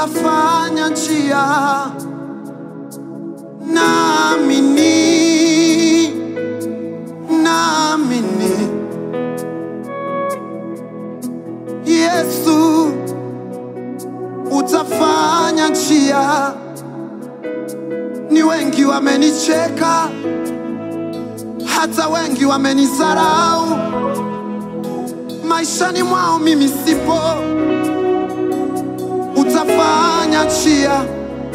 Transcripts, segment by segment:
utafanya njia, naamini, naamini Yesu utafanya njia. Ni wengi wamenicheka, hata wengi wamenisarau maishani mwao, mimi sipo. Utafanya njia.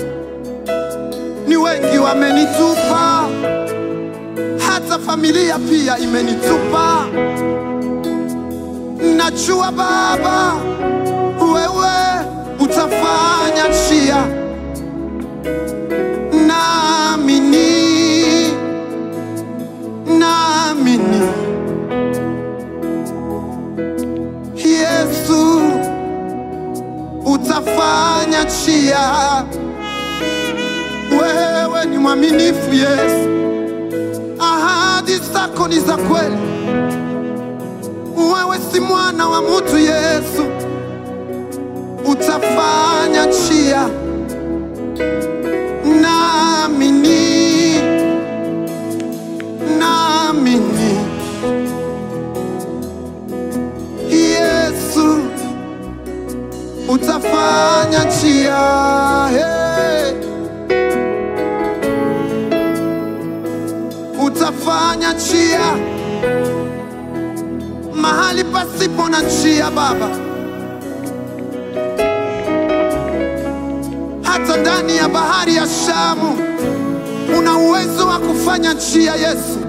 Ni wengi wamenitupa, hata familia pia imenitupa. Najua Baba, wewe utafanya njia. Naamini, naamini Yesu utafanya njia. Wewe ni mwaminifu Yesu, ahadi zako ni za kweli. Wewe si mwana wa mtu Yesu, utafanya njia. Naamini, naamini Yesu utafanya njia. Hey. Utafanya njia mahali pasipo na njia Baba, hata ndani ya bahari ya Shamu una uwezo wa kufanya njia Yesu.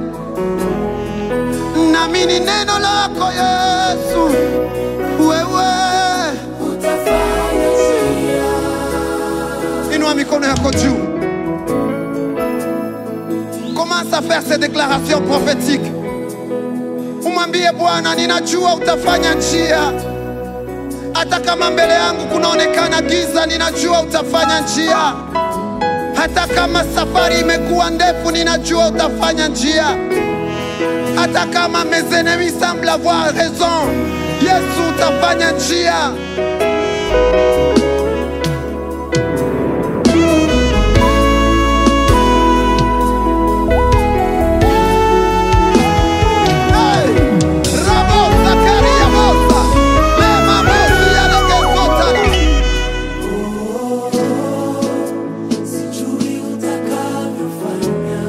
Naamini neno lako Yesu, wewe. Inua mikono yako juu, commence à faire ces déclarations prophétiques. Umwambie Bwana, ninajua utafanya njia, hata kama mbele yangu kunaonekana giza, ninajua utafanya njia. Hata kama safari imekuwa ndefu, ninajua utafanya njia. Hata kama mes ennemis semblent avoir raison, Yesu utafanya njia. Hey! Rabosa, kariabosa, lema mosi ya legesotala. Sijui utakavyofanya,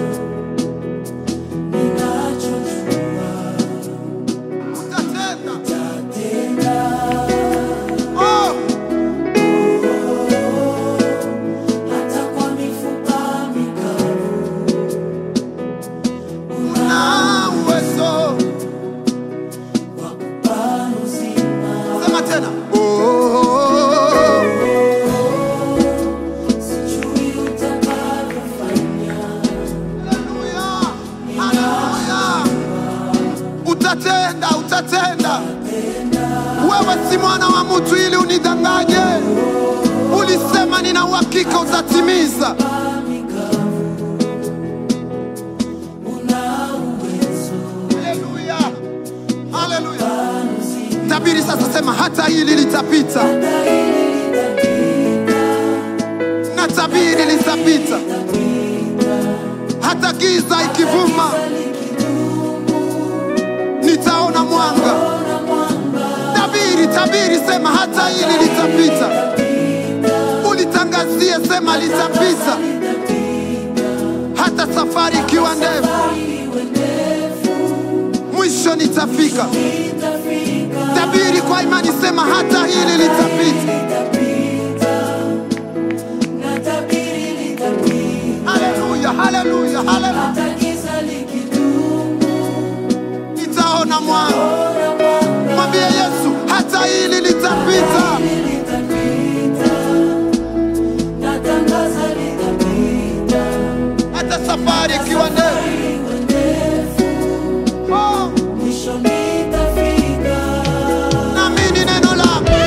ninachojua Utatenda. tatenda. Oh! Hata kwa mifupa mikavu Na uwezo. wa kupaa uzima. Sema tena. Oh! Sijui utakavyofanya, Haleluya, haleluya. Utatenda, utatenda. Wewe si mwana wa mtu ili unidanganye. Ulisema nina uhakika utatimiza. una uwezo Haleluya, haleluya. Tabiri sasa, sema hata hili litapita, hata hili litapita, na tabiri litapita, hata giza ikivuma, nitaona mwanga. ona mwanga Tabiri, tabiri, sema hata hili litapita. Ulitangazie, sema litapita, hata safari ikiwa ndefu, iwe ndefu, mwisho nitafika. itafika Tabiri kwa imani, sema hata hili litapita. litapita, na tabiri litapita, Haleluya, haleluya, haleluya. hata giza likidumu, Nitaona mwanga. ona mwanga Mwambie Yesu, hata hili litapita. litapita, natangaza litapita, hata safari ikiwa ndefu. iwe ndefu, Oh, mwisho nitafika. naamini neno lako.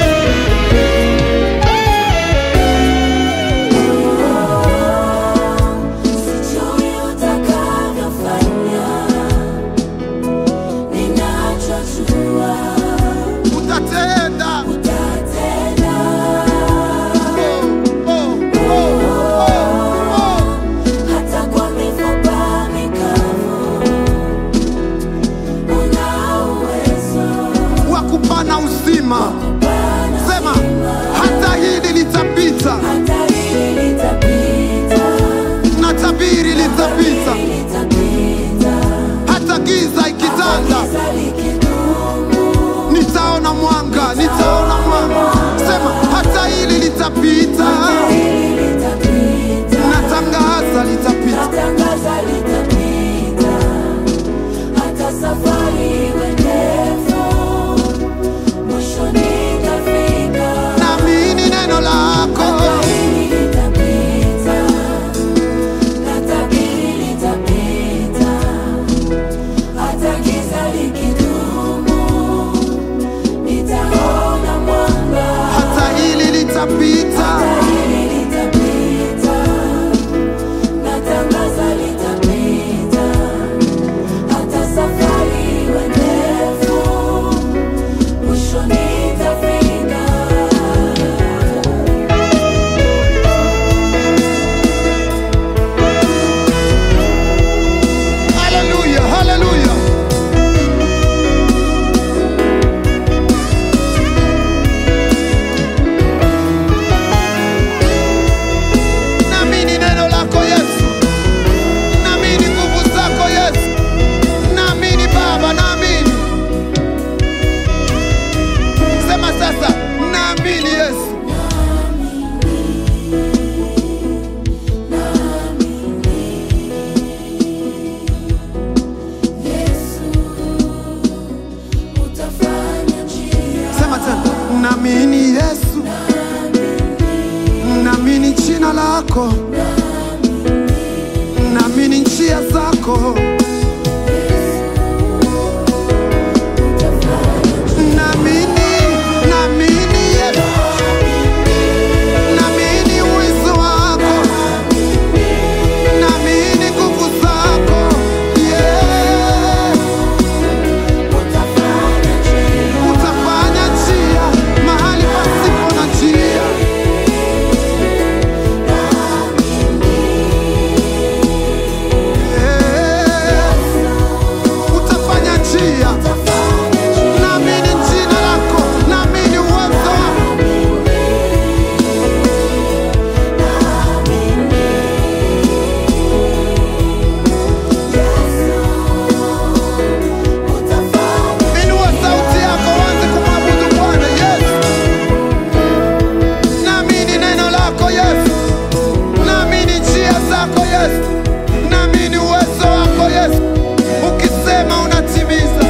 Sijui utakavyofanya, ninachojua Utatenda. utatenda. zako, naamini njia zako, naamini, naamini Yesu, naamini uwezo wako, naamini nguvu zako, yeah. Utafanya njia mahali pasipo na njia. Eh, Utafanya njia, naamini jina lako, naamini uwezo wako. Inua sauti yako uanze kumwabudu Bwana Yesu. Naamini neno lako Yesu, naamini njia zako Yesu, naamini uwezo wako Yesu. Ukisema unatimiza.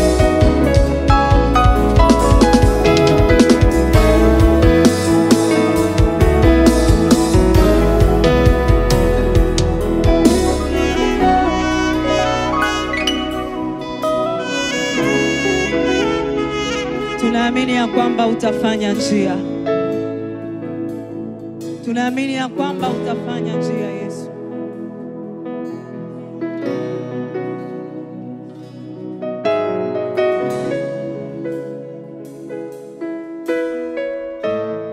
Tunaamini ya kwamba utafanya njia, tunaamini ya kwamba utafanya njia Yesu.